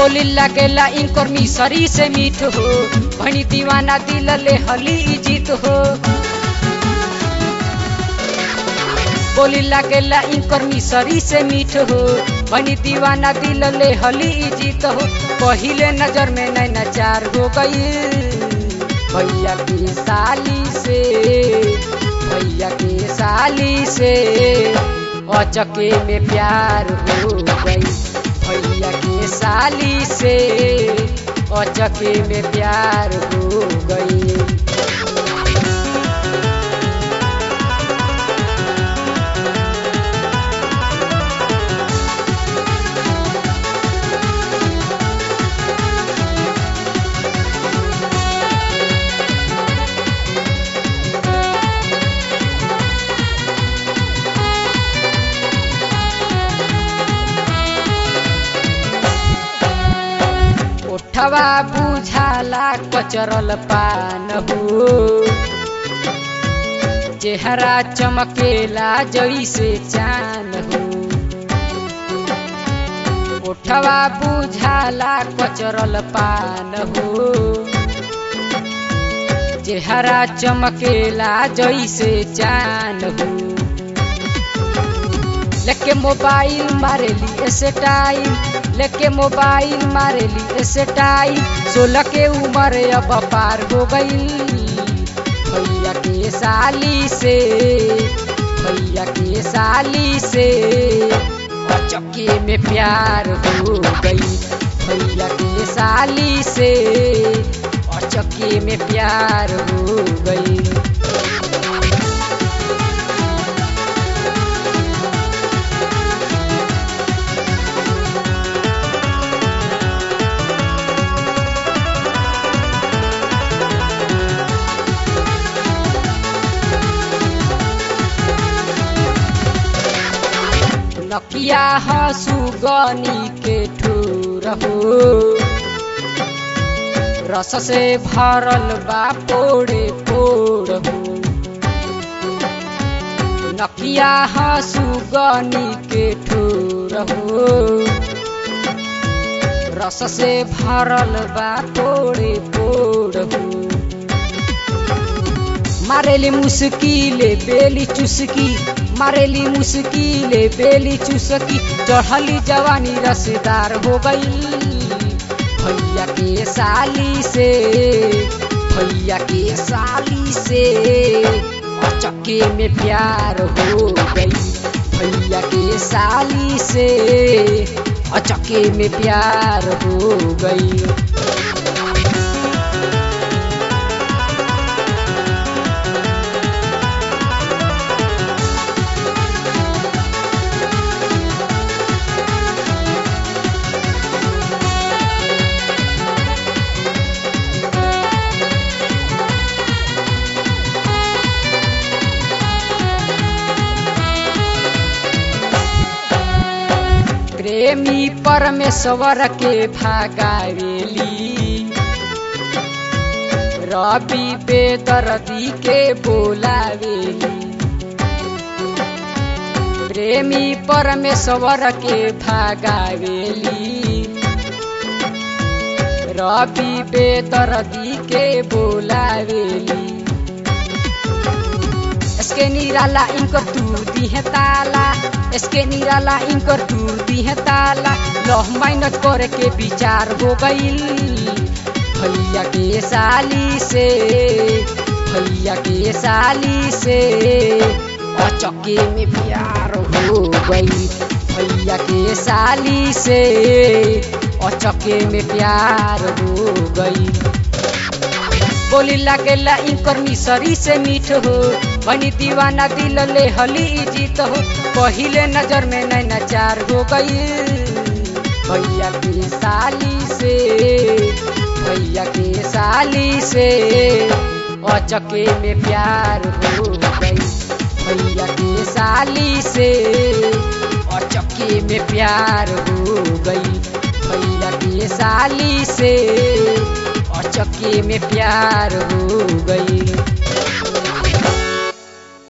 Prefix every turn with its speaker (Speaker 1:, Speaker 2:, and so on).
Speaker 1: बोली लगेला इनकर मिसरी से मीठ हो भनी दीवाना दिल ले हली जीत हो बोली लगेला इनकर मिसरी से मीठ हो भनी दीवाना दिल ले हली जीत हो पहिले नजर में नैना चार हो गई भैया की साली से भैया की साली से अचके में प्यार हो गई भैया के साली से अचके में प्यार हो गई ओठवा बुझाला कचरल पान हो चेहरा चमकेला जैसे चान हो ओठवा बुझाला कचरल पान हो चेहरा चमकेला जैसे चान हो लेके मोबाइल मारेली स्टाइल लेके मोबाइल मारेली स्टाइल सोलह के उम्र अब पार हो गई भैया के साली से भैया के साली से चक्के में प्यार हो गई भैया के साली से चक्के में प्यार हो गई नकिया हसुगनी के ठूर हो रस से भरल बा पोड़े पोड़ हो नकिया हसुगनी के ठूर हो रस से भरल बा पोड़े पोड़ हो मारेली मुस्किले बेली चुसकी मारेली मुस्किले बेली चुसकी चढ़ली जवानी रसदार हो गई भैया के साली से भैया के साली से चक्के में प्यार हो गई भैया के साली से चक्के में प्यार हो गई प्रेमी परमेश्वर के भागावेली रवि बेदर्दी के बोलावेली प्रेमी परमेश्वर के भागावेली रवि बेदर्दी के बोलावेली इसके निराला इनकर तूर दी है ताला इसके निराला इनकर तूर दी है ताला लह मेहनत करे के विचार हो गईल भैया के साली से भैया के साली से चक्के में प्यार हो गई भैया के साली से चक्के में प्यार हो गई बोली लागेला इनकर मिसरी से मीठ हो बनी दीवाना दिल ले हली जीत हो पहिले नजर में नैना चार हो गई भैया की साली से भैया की साली से अचके में प्यार हो गई भैया की साली से अचके में प्यार हो गई भैया की साली से चक्के में प्यार हो गई